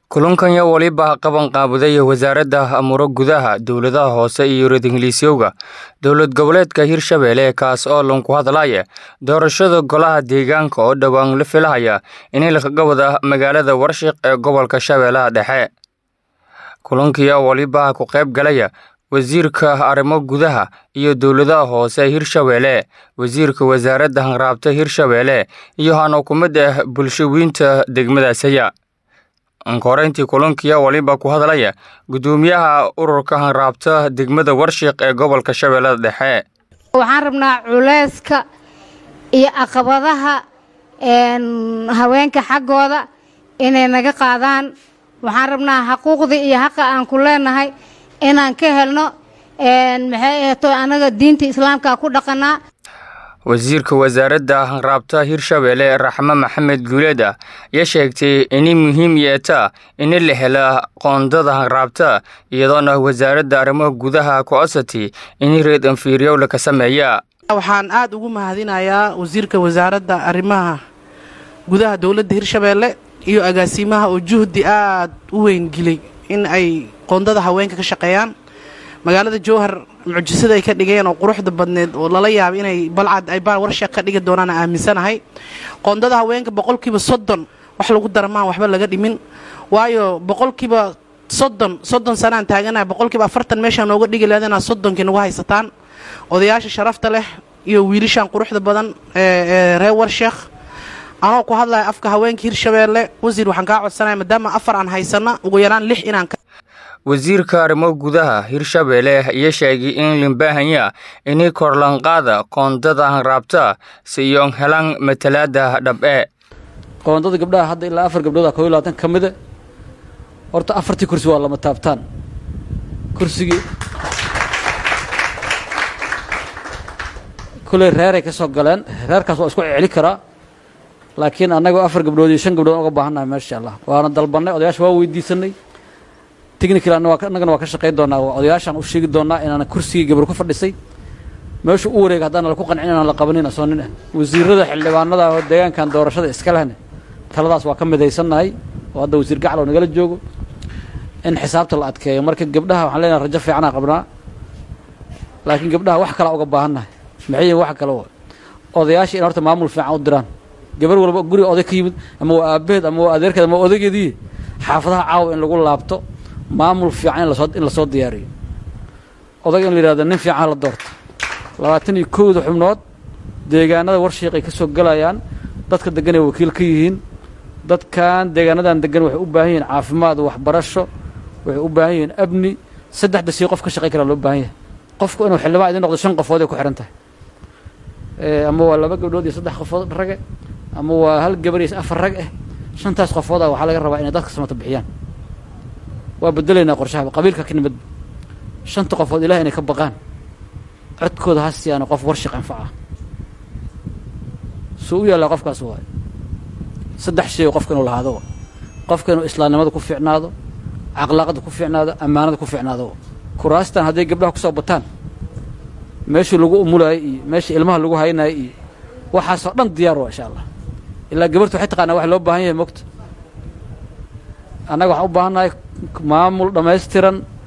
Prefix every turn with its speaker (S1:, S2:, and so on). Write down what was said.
S1: kulankan yaa waliba qaban qaabuday wasaaradda amuro gudaha dowladaha hoose iyo reer-ingiliisyowga dowlad goboleedka hirshabelle kaas oo lanku hadlaya doorashada golaha deegaanka oo dhowaan la filahaya in lakaga wada magaalada warshiq ee gobolka shabeellaha dhexe kulankiyaa waliba ku qayb galaya wasiirka arrimo gudaha iyo dowladaha hoose hirshabelle wasiirka wasaaradda hanraabta hirshabelle iyo hano ku mid ah bulshawiinta degmadaasaya ankoreyntii kulankiya waliba ku hadlaya gudoomiyaha ururka hanraabta degmada warshiq ee gobolka shabeellada dhexe
S2: waxaan rabnaa culeyska iyo caqabadaha haweenka xaggooda inay naga qaadaan waxaan rabnaa xaquuqdii iyo xaqa aan ku leenahay inaan ka helno maxay ahto anaga diinta islaamka ku dhaqanaa
S1: wasiirka wasaaradda hanraabta hirshabelle raxme maxamed guuleed ah ayaa sheegtay inay muhiim yeetaa in la hela qoondada hanraabta iyadoona wasaaradda arrimaha gudaha ku codsatay in reed anfiiryowla ka sameeya
S3: waxaan aad ugu mahadinayaa wasiirka wasaaradda arrimaha gudaha dowladda hirshabelle iyo agaasimaha oo juhdi aad u weyngelay in ay qoondada haweenka ka shaqeeyaan magaalada jowhar mucjisada ay ka dhigeen oo quruxda badneed oo lala yaaba inay balcad ay baan warsheeq ka dhigi doonaan aaminsanahay qoondada haweenka boqolkiiba soddon wax lagu daramaan waxba laga dhimin waayo boqolkiiba soddon soddon sanaan taaganaha boqolkiiba afartan meeshaan nooga dhigi leedana soddonkii nagu haysataan odayaasha sharafta leh iyo wiilashaan quruxda badan ee reer warsheekh anoo ku hadlaya afka haweenka hirshabeelle wasiir waxaan kaa codsanaya maadaama afar aan haysana ugu yaraan lix inaan
S1: wasiirka arrimo gudaha hirshabelle ayaa sheegay in limbaahanya inay korlanqaada qoondada hanraabta si iyoon helaan matalaada dhab-e
S4: qoondada gabdhaha hadda ilaa afar gabdhooda koo iyo labaatan ka mida horta afartii kursi waa lama taabtaan kursigii kulley reeray ka soo galeen reerkaas waa isku celi karaa laakiin annagoo afar gabdhood iyo shan gabdhood uga baahannahay maasha allah waana dalbannay odayaasha waa weydiisanay technical annagana waa ka shaqayn doonaa odayaashaan u sheegi doonaa inaan kursigii gabar ku fadhisay meeshu u wareega haddaan laku qancin inaan la qabanin asoo nin ah wasiirada xildhibaanada oo deegaankan doorashada iska lehne taladaas waa ka midaysannahay oo hadda wasiir gaclow nagala joogo in xisaabta la adkeeyo marka gabdhaha waxaan leenahay rajo fiicanaa qabnaa laakiin gabdhaha wax kalaa uga baahannahay maxay yihin wax kale odayaasha in horta maamul fiican u diraan gabar walba guriga oday ka yimid ama waa aabaheed ama waa adeerkeed ama odaygeedii xaafadaha caawa in lagu laabto maamul fiican in lasoo diyaariyo odaga in la yidhahdo nin fiican la doorto labaatan iyo kowda xubnood deegaanada warshiiqay ka soo gelayaan dadka degan ay wakiil ka yihiin dadkan deegaanadan degan waxay u baahan yihiin caafimaad waxbarasho waxay u baahan yihiin amni saddexda sii qof ka shaqayn karaa loo baahan yahay qofku inuu xildhibaan idin noqdo shan qofood ay ku xihan tahay ama waa laba gabdhood iyo saddex qofood rage ama waa hal gabar iyo afar rag ah shantaas qofooda waxaa laga rabaa inay dadka samata bixiyaan waa bedelaynaa qorshaha qabiilka ka nimid shanta qofood ilaah inay ka baqaan codkooda ha siyaana qof warshiq anfaca suu u yaallaa qofkaas waayo saddex shay qofka inuu lahaado qofka inuu islaamnimada ku fiicnaado caqlaaqada ku fiicnaado ammaanada ku fiicnaado kuraastan hadday gabdhaha kusoo bataan meeshii lagu umulaayay iyo meeshii ilmaha lagu haynaayay iyo waxaasoo dhan diyaar waa insha allah ilaa gabartu waxay taqaanaa wax loo baahan yahay mogta annaga waxaan u baahannahay maamul dhammaystiran